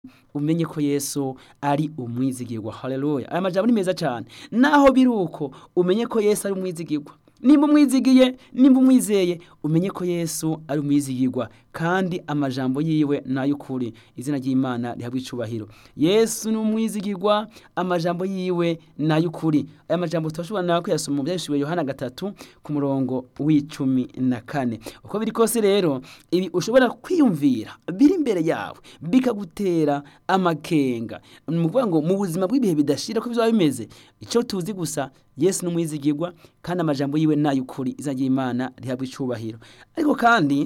umenye ko yesu ari umwizigirwa haleluya aya majambo ni meza cyane naho biri uko umenye ko yesu ari umwizigirwa nimba umwizigiye nimba umwizeye umenye ko yesu ari umwizigirwa kandi amajambo yiwe ni ay'ukuri izina ry'imana rihabwa icubahiro yesu ni umwizigirwa amajambo yiwe ni ay'ukuri aya majambo turashobora nawe kuyasoma mu byahishuriwe yohana gatatu ku murongo w'icumi na kane uko biri kose rero ibi ushobora kwiyumvira biri imbere yawe bikagutera amakenga ni ukuvuga ngo mu buzima bw'ibihe bidashira ko bizaba bimeze icyo tuzi gusa yesu ni umwizigirwa kandi amajambo yiwe ni ay'ukuri izina ry'imana rihabwa icubahiro ariko kandi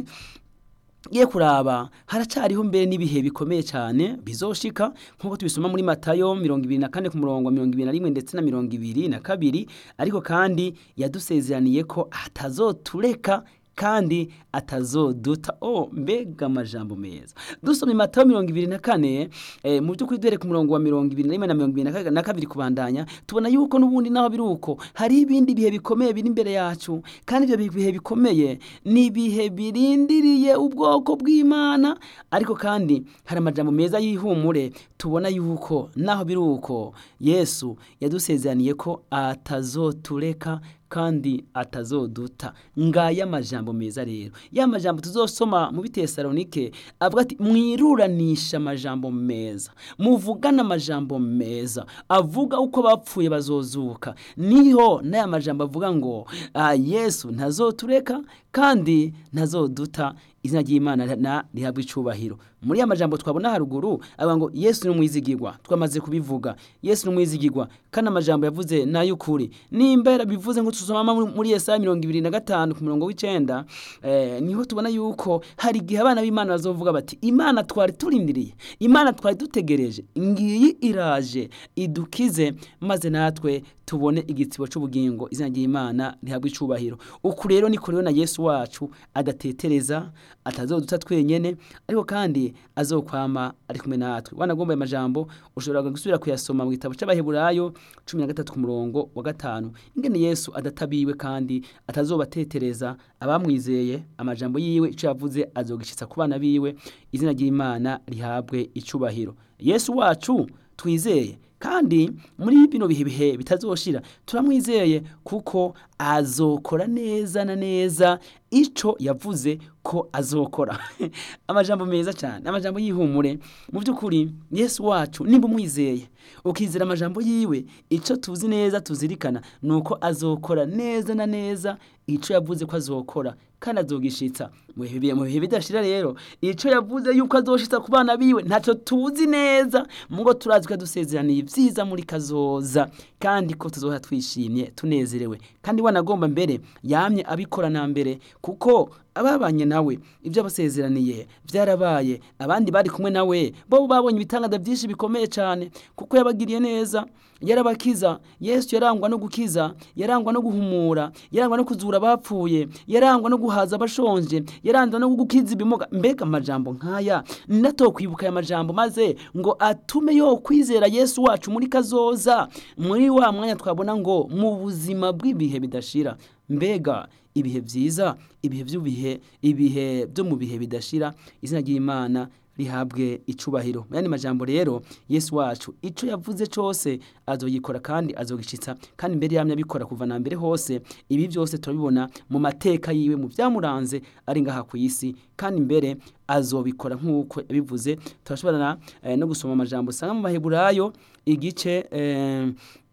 ye kuraba haracariho mbere n'ibihe bikomeye cyane bizoshika nk'uko tubisoma muri matayo mirongo ibiri na kane ku murongo wa mirongo ibiri na rimwe ndetse na mirongo ibiri na kabiri ariko kandi yadusezeraniye ko atazotureka kandi atazoduta oh mbega amajambo meza dusoma matayo mirongo ibiri na kane eh, mu by'ukuri duhere ku murongo wa mirongo ibiri na rimwe na mirongo ibiri na kabiri kubandanya tubona yuko n'ubundi naho biri uko hari ibindi bihe bikomeye biri imbere yacu kandi ibyo bihe bikomeye ni ibihe birindiriye ubwoko bw'imana ariko kandi hari amajambo meza y'ihumure tubona yuko naho biri uko yesu yadusezeraniye ko atazotureka kandi atazoduta ngaya amajambo meza rero ya majambo tuzosoma mu bitesalonike avuga ati mwiruranisha amajambo meza muvugana amajambo meza avuga uko bapfuye bazozuka niho n'aya majambo avuga ngo yesu ntazotureka kandi ntazoduta izina ry'imana na rihabwa icubahiro muri ya majambo twabona haruguru avuga ngo yesu ni umwizigirwa twamaze kubivuga yesu ni umwizigirwa kandi amajambo yavuze ni ay'ukuri nimba yarabivuze ngo tusoma muri yesaya mirongo ibiri na gatanu ku murongo w'icenda eh, niho tubona yuko hari igihe abana b'imana bazovuga bati imana twari turindiriye imana twari dutegereje ngiyi iraje idukize maze natwe tubone igitsibo c'ubugingo izina ry'imana rihabwa icubahiro uku rero niko rero na yesu wacu adatetereza atazoduta twenyene ariko kandi azokwama ari kumwe natwe wanagomba aya majambo ushobora gusubira kuyasoma mu gitabo c'abaheburayo cumi na gatatu ku murongo wa gatanu ingene yesu adatabiwe kandi atazobatetereza abamwizeye amajambo yiwe ico yavuze azogishitsa ku bana biwe izina ry'imana rihabwe icubahiro yesu wacu twizeye kandi muri bino bihe bihe bitazoshira turamwizeye kuko azokora neza na neza ico yavuze ko azokora amajambo meza cyane amajambo y'ihumure mu by'ukuri yesu wacu nimba umwizeye ukizera amajambo yiwe ico tuzi neza tuzirikana ni uko azokora neza na neza ico yavuze ko azokora kandi azogishitsa mu bihe bidashira rero ico yavuze yuko azoshitsa ku bana biwe ntaco tuzi neza mugo turazi ko yadusezeraniye ibyiza muri kazoza kandi ko tuzohora twishimye tunezerewe kandi wanagomba mbere yamye abikora na mbere kuko ababanye nawe ibyo abasezeraniye byarabaye abandi bari kumwe nawe bo babonye ibitangaza byinshi bikomeye cyane kuko yabagiriye neza yarabakiza yesu yarangwa no gukiza yarangwa no guhumura yarangwa no kuzura abapfuye yarangwa no guhaza abashonje yarangwa no gukiza ibimuga mbega amajambo nk'aya nato kwibuka aya majambo maze ngo atume yo kwizera yesu wacu muri kazoza muri wa mwanya twabona ngo mu buzima bw'ibihe bidashira mbega ibihe byiza ibihe by'ubihe ibihe byo mu bihe bidashira izina ry'imana rihabwe icubahiro mu yandi majambo rero yesu wacu ico yavuze cose azoyikora kandi azogishitsa kandi mbere yamye abikora kuva na mbere hose ibi byose turabibona mu mateka yiwe mu byamuranze ari ngaha ku isi kandi mbere azobikora nk'uko yabivuze turashobora eh, no gusoma amajambo usanga mu baheburayo igice eh,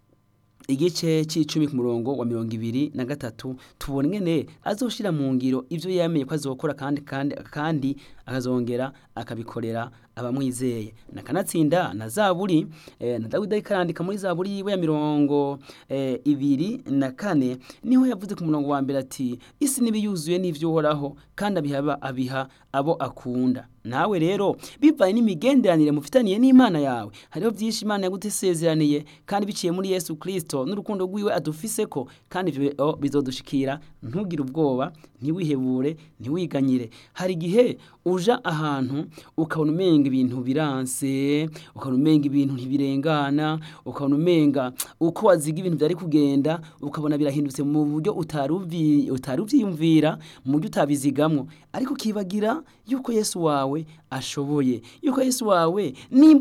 igice c'icumi ku murongo wa mirongo ibiri na gatatu tubona ingene azoshira mu ngiro ivyo yamenye ko azokora kandi kandi kandi akazongera akabikorera abamwizeye nakanatsinda na zaburi eh, na dawidi ariko muri zaburi yiwe ya mirongo eh, ibiri na kane niho yavuze ku murongo wa mbere ati isi n'ibiyuzuye n'ivyo uhoraho kandi abiha abiha abo akunda nawe rero bivanye n'imigenderanire mufitaniye n'imana yawe hariho byinshi imana yagutesezeraniye kandi biciye muri yesu kirisito n'urukundo rwiwe adufise ko kandi ivyo bizodushikira ntugire ubwoba ntiwihebure ntiwiganyire hari igihe uja ahantu ukabona umenga ibintu biranse ukabona umenga ibintu ntibirengana ukabona umenga uko waziga ibintu byari kugenda ukabona birahindutse mu buryo utari uvyiyumvira mu buryo utabizigamwo ariko ukibagira yuko yesu wawe wawe ashoboye yuko yesu wawe nimba